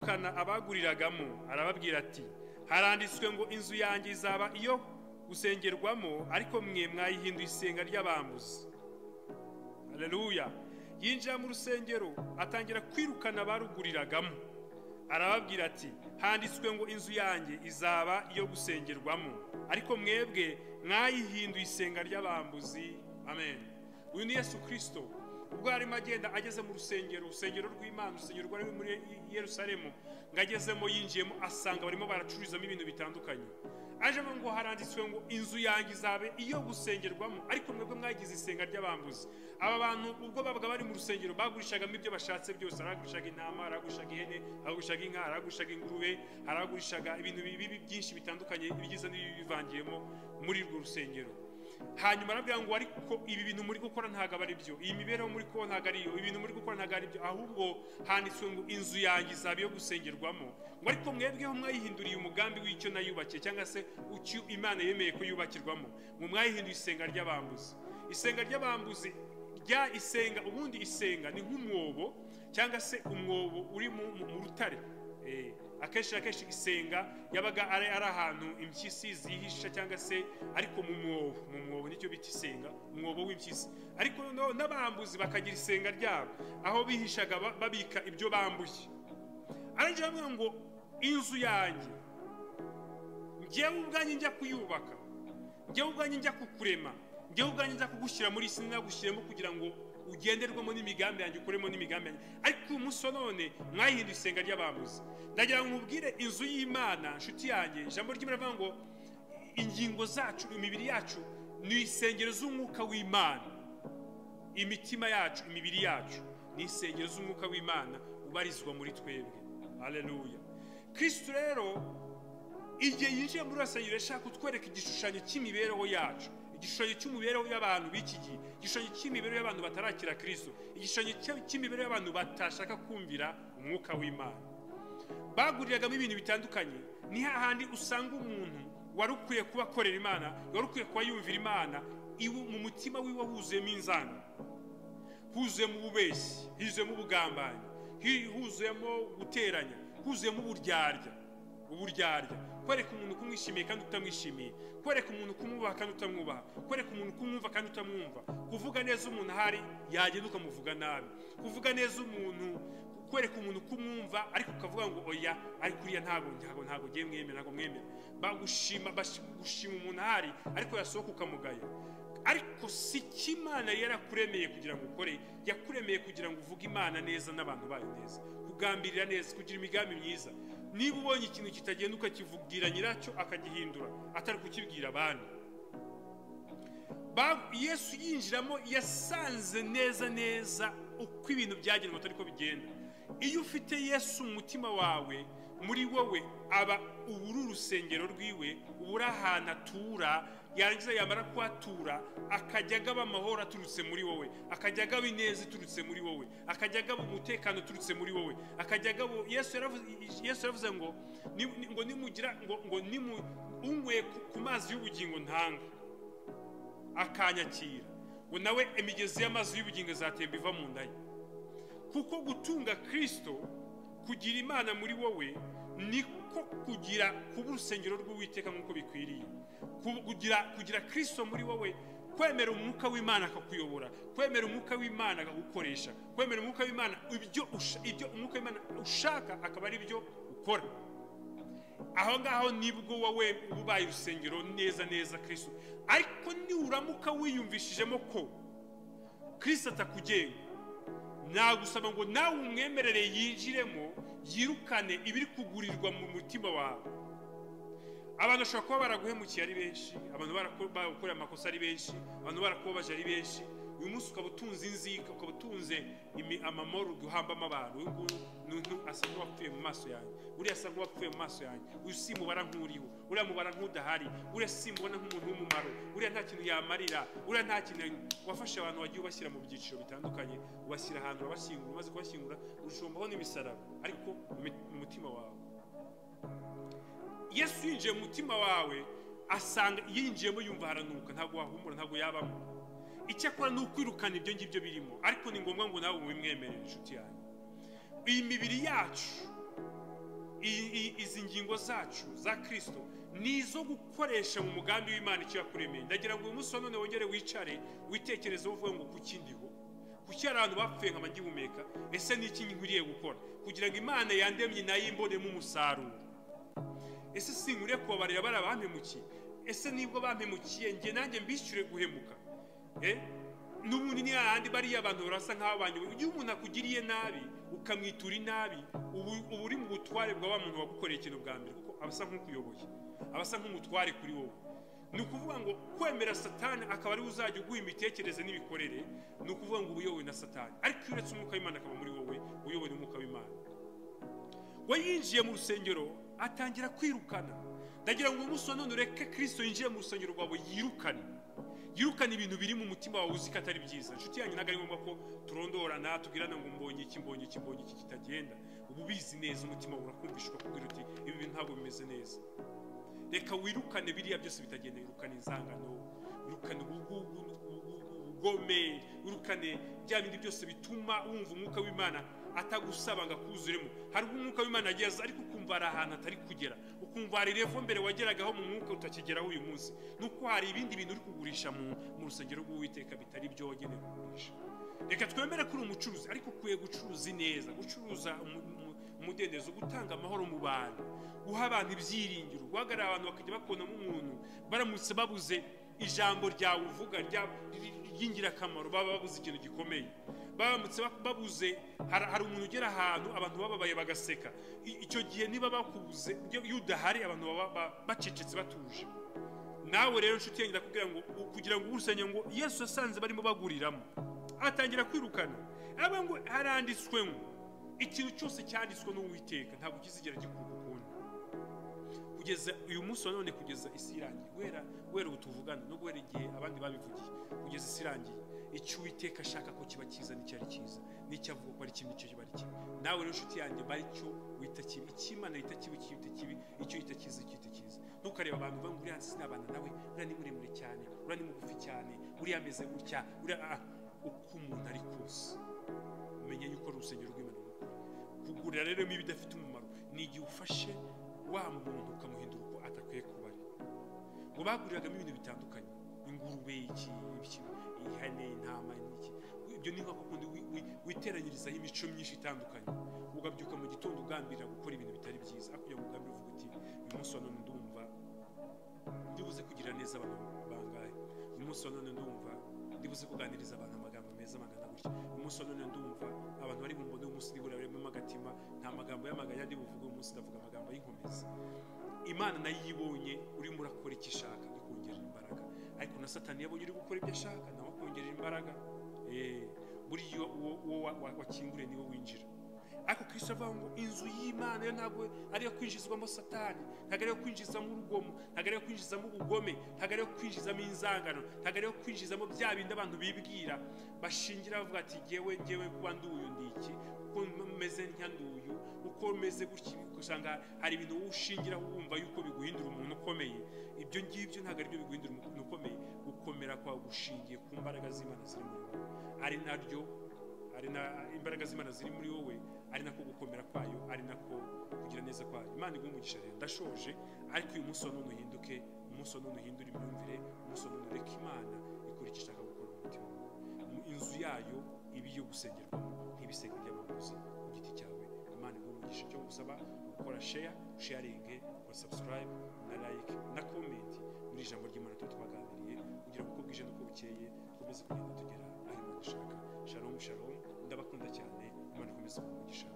guhitana abaguriragamo arababwira ati haranditswe ngo inzu yanjye izaba iyo gusengerwamo ariko mwe mwayihinduye isenga ry'abambuzi hareruya yinjira mu rusengero atangira kwirukana abaruguriragamo arababwira ati handitswe ngo inzu yanjye izaba iyo gusengerwamo ariko mwebwe mwayihinduye isenga ry'abambuzi amen uyu ni yesu kirisito ubwo yarimo agenda ageze mu rusengero urusengero rw'imana urusengero rwari muri Yerusalemu ngo agezemo yinjiyemo asanga barimo baracururizamo ibintu bitandukanye ajemo ngo haranditswe ngo inzu yanjye izabe iyo gusengerwamo ariko mwebwe mwagize isenga ry'abambuzi aba bantu ubwo babaga bari mu rusengero bagurishagamo ibyo bashatse byose aragurishaga intama aragurishaga ihene aragurishaga inka aragurishaga ingurube aragurishaga ibintu bibi byinshi bitandukanye ibyiza n'ibibi bivangiyemo muri urwo rusengero hanyuma arabwira ngo ariko ibi bintu muri gukora ntabwo ari byo iyi mibereho muri kuba ntabwo ari iyo ibi bintu muri gukora ntabwo ari byo ahubwo handitswe ngo inzu yanjye izaba iyo gusengerwamo ngo ariko mwebweho mwayihinduriye umugambi w'icyo nayubakiye cyangwa se icyo imana yemeye ko yubakirwamo ngo mwayihinduye isenga ry'abambuzi isenga ry'abambuzi rya isenga ubundi isenga ni nk'umwobo cyangwa se umwobo uri mu rutare akenshi na kenshi isenga yabaga ari ahantu impyisi zihisha cyangwa se ariko mu mwobo mu mwobo nicyo bita isenga umwobo w'impyisi ariko n'abambuzi bakagira isenga ryabo aho bihishaga babika ibyo bambuye arangira avuga ngo inzu yanjye ngewe ubwanjye njya kuyubaka ngewe ubwanjye njya kukurema ngewe ubwanjye njya kugushyira muri isi nagushyiremo kugira ngo ugenderwamo n'imigambi yanjye ukuremo n'imigambi yanjye ariko uyu munsi none mwayihinduye isenga ry'abambuzi ndagira ngo mubwire inzu y'imana inshuti yanjye ijambo ry'imana ngo ingingo zacu imibiri yacu ni isengero z'umwuka w'imana imitima yacu imibiri yacu ni isengero z'umwuka w'imana ubarizwa muri twebwe hareruya kirisitu rero igihe yinjiye muri urasengero yashaka kutwereka igishushanyo cy'imibereho yacu igishushanyo cy'imibereho y'abantu b'iki gihe igishushanyo cy'imibereho y'abantu batarakira kirisito igishushanyo cy'imibereho y'abantu batashaka kumvira umwuka w'imana baguriragamo ibintu bitandukanye ni hahandi usanga umuntu wari ukwiye kuba akorera imana wari ukwiye kuba yumvira imana iwe mu mutima wiwe huzuyemo inzana huzuyemo ububeshyi huzuyemo ubugambanyi huzuyemo guteranya huzuyemo uburyarya uburyarya kwereka umuntu kumwishimiye kandi utamwishimiye kwereka umuntu kumwubaha kandi utamwubaha kwereka umuntu kumwumva kandi utamwumva kuvuga neza umuntu ahari yagenda ukamuvuga nabi kuvuga neza umuntu kwereka umuntu kumwumva ariko ukavuga ngo oya ariko uriya ntabwo ntabwo ntabwo ngiye mwemera ntabwo mwemera bagushima gushima umuntu ahari ariko yasohoka ukamugaya ariko si ko imana yarakuremeye kugira ngo ukore yakuremeye kugira ngo uvuge imana neza n'abantu bayo neza kugambirira neza kugira imigambi myiza niba ubonye ikintu kitagenda ukakivugira nyiracyo akagihindura atari kukibwira abandi yesu yinjiramo yasanze neza neza uko ibintu byagenwe atari ko bigenda iyo ufite yesu mu mutima wawe muri wowe aba ubu uri urusengero rwiwe uba uri ahantu atura yarangiza yamara kuhatura akajya agaba amahoro aturutse muri wowe akajya agaba ineza iturutse muri wowe akajya agaba umutekano uturutse muri wowe akajya agaba yesu yaravuze ngo ngo nimugira ngo ngo unyweye ku mazi y'ubugingo ntanga akanyakira ngo nawe imigezi y'amazi y'ubugingo izatemba iva mu nda ye kuko gutunga kirisito kugira imana muri wowe niko kugira kuba urusengero rw'uwiteka nk'uko bikwiriye kugira kirisito muri wowe kwemera umwuka w'imana akakuyobora kwemera umwuka w'imana akagukoresha kwemera umwuka w'imana ibyo umwuka w'imana ushaka akaba ari byo ukora aho ngaho nibwo wowe ubaye urusengero neza neza kirisito ariko nuramuka wiyumvishijemo ko kirisito atakugenga nagusaba ngo nawe umwemerere yinjiremo yirukane ibiri kugurirwa mu mutima wawe abantu bashobora kuba baraguhemukiye ari benshi abantu barakoreye amakosa ari benshi abantu barakubabaje ari benshi uyu munsi ukaba utunze inzika ukaba utunze amamoro duhambamo abantu uyu nguyu asa n'uwapfuye mu maso yanjye uriya asa n'uwapfuye mu maso yanjye uyu si mubara nk'uriho uriya mubara nk'udahari uriya si mubona nk'umuntu w'umumaro uriya nta kintu yamarira uriya nta kintu wafashe abantu wagiye ubashyira mu byiciro bitandukanye ubashyira ahantu urabashyingura umaze kubashyingura urushombaho n'imisaraba ariko mu mutima wawe yesu yinjiye mu mutima wawe asanga yinjiyemo yumva haranuka ntabwo wahumura ntabwo yabamo icyakora ni ukwirukana ibyo ngibyo birimo ariko ni ngombwa ngo nawe ubimwemerere inshuti yanjye iyi mibiri yacu ingingo zacu za kirisito ni izo gukoresha mu mugambi w'imana icyo yakuremeye ndagira ngo uyu munsi wa none wongere wicare witekerezeho uvuga ngo kuki ndiho kuki hari abantu bapfuye nka magihumeka ese ni iki nkwiriye gukora kugira ngo imana yandemye nayo imbonemo umusaruro ese sinkwiriye kubabarira bari abampemukiye ese nibwo bampemukiye njye nanjye mbishyure guhemuka Eh? n'ubundi ni hahandi bariya abantu barasa nk'aho banyuma igihe umuntu akugiriye nabi ukamwitura inabi ubu uba uri mu butware bwa wa muntu wagukoreye ikintu bwa mbere kuko aba asa nk'ukuyoboye aba asa nk'umutware kuri wowe ni ukuvuga ngo kwemera satani akaba ariwe uzajya uguha imitekerereze n'imikorere ni ukuvuga ngo uba uyobowe na satani ariko iyo uretse umwuka w'imana akaba muri wowe uyobowe n'umwuka w'imana we yinjiye mu rusengero atangira kwirukana ndagira ngo uyu munsi wa none ureke kirisito yinjiye mu rusengero rwawe yirukane yirukane ibintu biri mu mutima wawe uzi ko atari byiza inshuti yanyu ntabwo ari ngombwa ko turondorana tubwirana ngo mbonye iki mbonye iki mbonye iki kitagenda uba ubizi neza umutima wawe urakumvisha ukakubwira uti ibi bintu ntabwo bimeze neza reka wirukane biriya byose bitagenda wirukane inzangano wirukane ubugugu ubugome wirukane bya bindi byose bituma wumva umwuka w'imana atagusaba ngo akuzuremo hari ubwo umwuka w'imana ageze ariko ukumva hari ahantu atari kugera ukumva hari revo mbere wageragaho mu mwuka utakigeraho uyu munsi nuko hari ibindi bintu uri kugurisha mu mu rusengero rw'uwiteka bitari byo wagenewe kugurisha reka twemere ko uri umucuruzi ariko ukwiye gucuruzi neza gucuruza umu- umu- umudendezo gutanga amahoro mu bantu guha abantu ibyiringiro guhagarara abantu bakajya bakubonamo umuntu baramutse babuze ijambo ryawe uvuga rya- ry- ry'ingirakamaro baba babuze ikintu gikomeye baramutse bak- babuze hari hari umuntu ugera ahantu abantu bababaye bagaseka I- icyo gihe niba bakubuze iyo iyo udahari abantu baba ba- bacecetse batuje nawe rero nshuti yanjye ndakubwira ngo u- kugira ngo urusenge ngo yesu yasanze barimo baguriramo atangira kwirukana aba ngo haranditswe ngo ikintu cyose cyanditswe n'uwiteka ntabwo kizigera gikorwa ukundi kugeza uyu munsi wa none kugeza isi irangiye guhera guhera ubu tuvugana no guhera igihe abandi babivugiye kugeza isi irangiye icyo uwiteka ashaka ko kiba cyiza nicyo ari cyiza n'icyo avuga ko ari kibi nicyo kiba ari kibi nawe rero inshuti yanjye mba icyo wita kibi icy'imana yita kibi icyo yita kibi icyo yita cyiza icyo yita cyiza ntukareba abantu uvuga ngo uriya sinabana nawe uriya ni muremure cyane uriya ni mugufi cyane uriya ameze gutya uriya ah, uko umuntu ari kose umenya yuko ari urusengero rw'imana kugurira rero imibu idafite umumaro ni igihe ufashe wa muntu ukamuhindura uko adakwiye kuba ari ngo baguriragamo ibintu bitandukanye ingurube iki iki ihene intama iki ibyo ni nka kundi wi- wi- witeranyirizaho imico myinshi itandukanye ugabyuka mu gitondo ugambirira gukora ibintu bitari byiza ariko kugira ngo ugambire uvuga uti uyu munsi wa none ndumva ndibuze kugira neza abantu bangahe uyu munsi wa none ndumva ndibuze kuganiriza abantu amagambo meza amagana gutya uyu munsi wa none ndumva abantu bari bumbone umunsi ndibura barimo agatima nta magambo y'amaganya ndi buvuge uyu munsi ndavuga amagambo y'inkomezi imana nayo iyo ibonye urimo urakora icyo ishaka ikongerera imbaraga ariko na satani yabonye uri gukora ibyo ashaka nawe akongerera imbaraga Eh, buriya uwo uwo wa- wa- wakinguriye niwe winjira ariko kristo avuga ngo inzu y'imana yo ntabwo ari iyo kwinjizwamo satani ntabwo ari iyo kwinjizamo urugomo ntabwo ari iyo kwinjizamo ubugome ntabwo ari iyo kwinjizamo inzangano ntabwo ari iyo kwinjizamo bya bindi abantu bibwira bashingira bavuga ati ngewe ngewe kuba nduyu ndi iki kuko meze nka nduyu uko meze gutya usanga hari ibintu wowe ushingiraho wumva yuko biguhindura umuntu ukomeye ibyo ngibyo ntabwo ari byo biguhindura umuntu ukomeye gukomera kwawe gushingiye ku mbaraga z'imana ziri muri wowe ari naryo ari na imbaraga z'imana ziri muri wowe ari nako gukomera kwayo ari nako kugira neza kwayo imana iguha umugisha rero ndashoje ariko uyu munsi wa none uhinduke umunsi wa none uhindure imyumvire umunsi wa none ureke imana ikora icyo ishaka gukora mu mutima wawe mu inzu yayo iba iyo gusengerwamo nk'ibisenge by'abaguzi ku giti cyawe imana iguha umugisha cyo gusaba gukora sheya sharinge gukora subscribe na like na comment muri ijambo ry'imana tuba twaganiriye kugira ngo uko bwije n'uko bukeye dukomeze kugenda tugera aho imana ishaka shalom shalom ndabakunda cyane imana ikomeze kuba umugisha